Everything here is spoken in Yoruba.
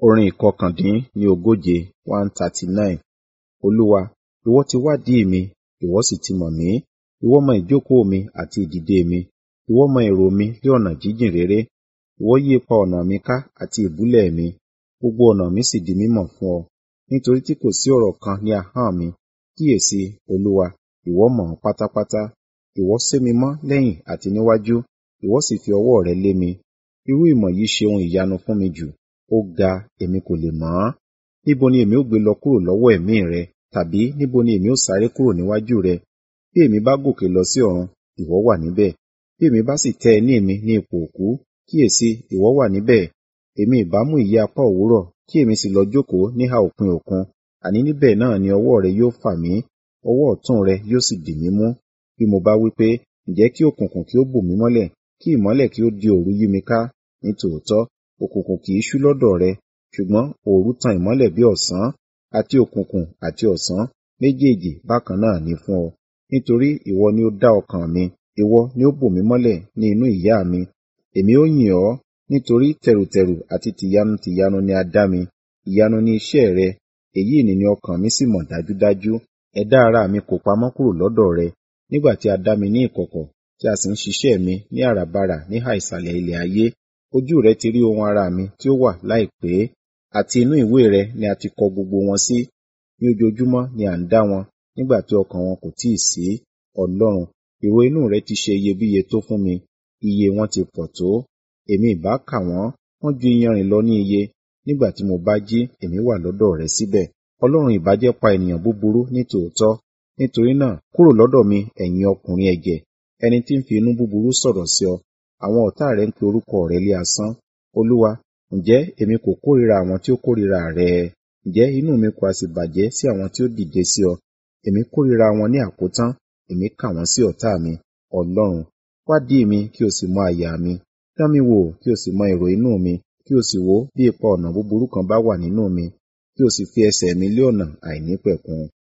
Orin ìkọkàndín-ní ogóje one thirty nine. Olúwa, ìwọ ti wádìí mi, ìwọ sì ti mọ̀ mí. Ìwọ mọ ìjókòó mi àti ìdìde mi. Ìwọ mọ èrò mi ní ọ̀nà jíjìn réré. Ìwọ yí ipa ọ̀nà mi ká àti ìbúlẹ̀ mi. Gbogbo ọ̀nà mi sì di mímọ̀ fún ọ. Nítorí tí kò sí ọ̀rọ̀ kan ní ahọ́n mi. Kíyèsi, Olúwa, ìwọ mọ̀ ọ́n pátápátá. Ìwọ sé mi mọ́ lẹ́yìn àti níwájú, ìwọ sì fi ọwọ́ rẹ lé mi. Irú ìmọ̀ yìí ṣe ohun ìyanu fún mi jù. Ó ga, èmi kò lè mọ̀ ọ́n. Níbo ni èmi ó gbé lọ kúrò lọ́wọ́ ẹ̀mí rẹ? Tàbí níbo ni èmi ó sáré kúrò níwájú rẹ? Bí èmi bá gòkè lọ sí ọ̀run, ìwọ wà níbẹ̀. Bí èmi bá sì tẹ́ ẹní mi ní ipò òkú, kíyèsi, ìwọ wà níbẹ̀. Èmi ìbá mú ìyẹ́ apá òwúrọ̀, kí èmi sì lọ jókòó níhà òpin òkun. Àní níbẹ̀ náà ni ọwọ́ rẹ yóò fà mí, ọwọ́ ọ̀tún rẹ yóò sì dì mí mú. Bí mo bá wí pé, ǹjẹ́ kí òkùnkùn kí ó bò mí mọ́lẹ̀, kí ìmọ́lẹ̀ kí ó di òru yí mi ká. Nítòótọ́, òkùnkùn kì í ṣú lọ́dọ̀ rẹ, ṣùgbọ́n òru tan ìmọ́lẹ̀ bí ọ̀sán. Àti òkùnkùn àti ọ̀sán méjèèjì bákan náà ni fún ọ. Nítorí ìwọ ni ó dá ọkàn mi, ìwọ ni ó bò mí mọ́lẹ̀ ní inú ìyá mi. Èmi ó yìn ọ́, nítorí tẹ̀rùtẹ̀rù àti tìyanu tìyanu ni a dá mi. Ìyanu ni iṣẹ́ rẹ, èyí ni ni ọkàn mi sì mọ̀ dájúdájú. Ẹ̀dá ara mi kò pamọ́ kúrò lọ́dọ̀ rẹ, nígbà tí a dá mi ní ìkọ̀kọ̀, tí a sì ń ṣiṣẹ́ mi ní àràbarà níhà ìsàlẹ̀ ilẹ̀ ayé. Ojú rẹ ti rí ohun ara mi tí ó wà láìpé, àti inú ìwé rẹ ni a ti kọ gbogbo wọn sí. Ní ojoojúmọ́ ni à ń dá wọn, nígbà tí ọkàn wọn kò tíì sí. Ọlọ́run, èrò inú rẹ ti ṣe iyebíye tó fún mi, iye wọn ti pọ̀ tó. Èmi ìbá kà wọ́n, wọ́n ju iyanrìn lọ ní iye. Nígbà tí mo bá jí, èmi wà lọ́dọ̀ rẹ síbẹ̀. Ọlọ́run ìbá jẹ́ pa ènìyàn búburú ní tòótọ́. Nítorí náà, kúrò lọ́dọ̀ mi, ẹ̀yin ọkùnrin ẹ̀jẹ̀, ẹni tí ń fi inú búburú sọ̀rọ̀ sí ọ. Àwọn ọ̀tá rẹ ń pe orúkọ rẹ lé asán. Olúwa, ǹjẹ́ èmi kò kórìíra àwọn tí ó kórìíra rẹ? Ǹjẹ́ inú mi kò ha sì bàjẹ́ sí àwọn tí ó dìde sí ọ? Èmi kórìíra wọn ní àkótán, èmi kà wọ́n sí ọ̀tá mi. Ọlọ́run, wádìí mi kí o sì mọ àyà mi. Dán mi wò kí o sì mọ èrò inú mi, kí o sì wò bí ipa ọ̀nà búburú kan bá wà nínú mi, kí o sì fi ẹsẹ̀ mi lé ọ̀nà àìnípẹ̀kun.